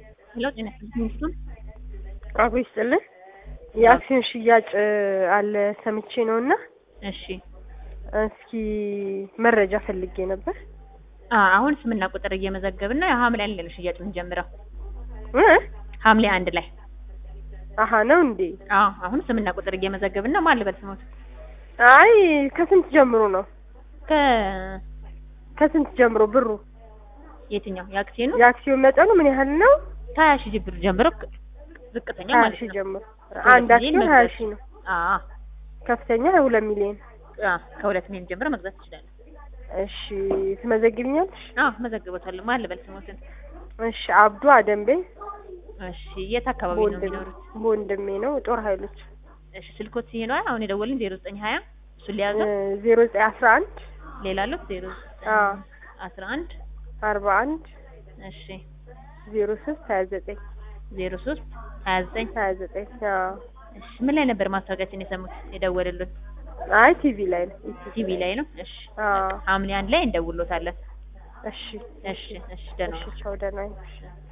ሄሎ ጤና ይስጥልኝ። አብሮ ይስጥልን። የአክሲዮን ሽያጭ አለ ሰምቼ ነው እና እሺ እስኪ መረጃ ፈልጌ ነበር። አ አሁን ስምና ቁጥር እየመዘገብን ነው። ሐምሌ አንድ ላይ ነው ሽያጭ የምንጀምረው። እ ሐምሌ አንድ ላይ አሀ ነው እንዴ? አዎ አሁን ስምና ቁጥር እየመዘገብን ነው። ማን ልበል ስሞት? አይ ከስንት ጀምሮ ነው? ከ ከስንት ጀምሮ ብሩ? የትኛው የአክሲዮኑ የአክሲዮን መጠኑ ምን ያህል ነው? ከሀያ ሺህ ብር ጀምሮ ክ- ዝቅተኛ ሀያ ማለት ሺህ ነው። ጀምሮ ሁለት አንድ ሚሊዮን አክሲዮን ሀያ መግዛት ሺህ ነው። አዎ ከፍተኛ ሁለት ሚሊዮን። አ ከሁለት ሚሊዮን ጀምሮ መግዛት ይችላል። እሺ ትመዘግብኛለሽ? አዎ መዘግቦታለሁ። ማን ልበል ስሞትን? እሺ አብዱ አደንቤ እሺ የት አካባቢ ነው በወንድሜ የሚኖሩት? በወንድሜ ነው ጦር ኃይሎች እሺ ስልኮት ይሄ ነው አሁን የደወልን ዜሮ ዘጠኝ ሀያ እሱን ሊያዘው ዜሮ ዘጠኝ አስራ አንድ ሌላ አሉት ዜሮ አዎ አስራ አንድ አርባ አንድ እሺ ዜሮ ሶስት ሀያ ዘጠኝ ዜሮ ሶስት ሀያ ዘጠኝ ሀያ ዘጠኝ አዎ እሺ ምን ላይ ነበር ማስታወቂያችን የሰሙት የደወሉልን? አይ ቲቪ ላይ ነው ቲቪ ላይ ነው። እሺ አዎ ሐምሌ አንድ ላይ እንደውሎታለን። እሺ እሺ እሺ ደህና እሺ ዋሉ። ቻው ደህና ነኝ